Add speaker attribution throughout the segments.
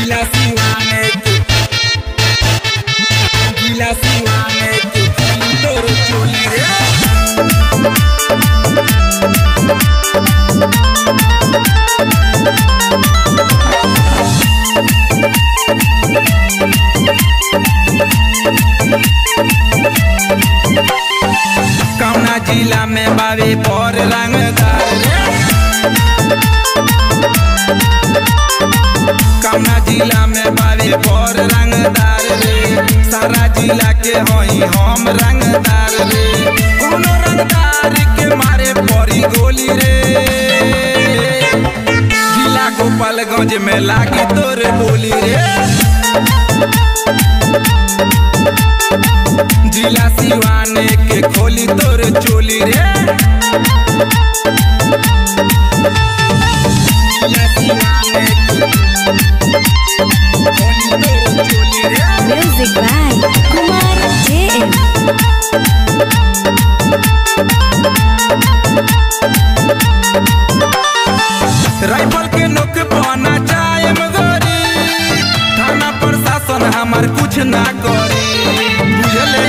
Speaker 1: Gila Siwane Gila Siwane Loro choli re कौना जिला में बावे पर रंगदार रे कौना जिला में बावे पर रंगदार रे सारा जिला के हई हम रंगदार रे कोनो रंगदार के मारे पड़ी गोली रे जिला गोपालगंज में लागी तोरे बोली रे जिला सिवाने के खोली तोर चोली रे जिला सिवाने के खोली तोर चोली रे
Speaker 2: Music by Kumar JM.
Speaker 1: Rifle के नोक पना चाहे मगरी थाना प्रशासन हमार कुछ ना करी बुझले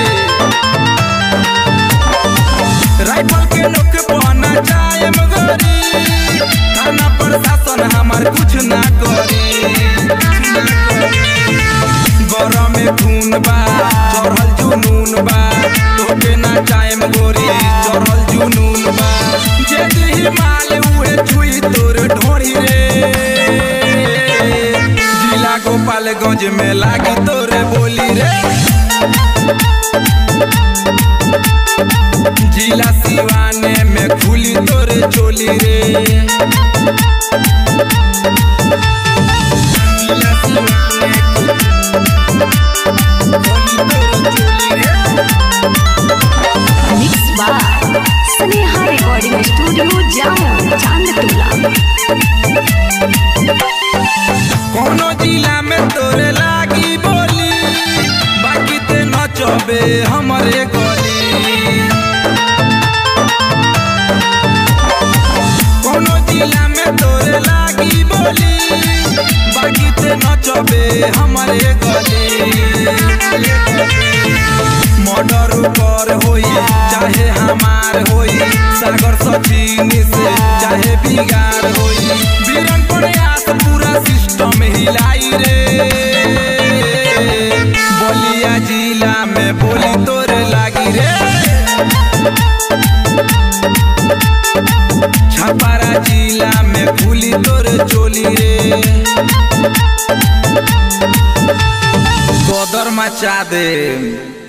Speaker 1: राइफल के नोक पना चाहे मगरी थाना प्रशासन हमार कुछ ना करी गौरव में खून बा चढ़ल जुनून बा तोके ना चाहे गोरी चढ़ल जुनून बा जे दिही माल उहे छुई तोर ढोरी रे जिला गोपालगंज में लागी तोरे बोली रे जिला सिवाने में खुली तोरे चोली रे जिला सिवाने खोली तोरे चोली रे
Speaker 2: Mixed by Sneha Recording Studio, Jammu, Chandtula.
Speaker 1: कोनो जिला में तोरे लागी बोली बाकी ते नचबे हमरे गली कोनो जिला में तोरे लागी बोली बाकी ते नचबे हमरे गली मर्डर कर होई चाहे हमार होई सागर सचिन से चाहे बिगाड़ होई बीरन प्रयास पूरा सिस्टम हिलाई रे बलिया जिला में बोली तोरे लागी रे छपारा जिला में फूली तोरे चोली रे गोदर मचा दे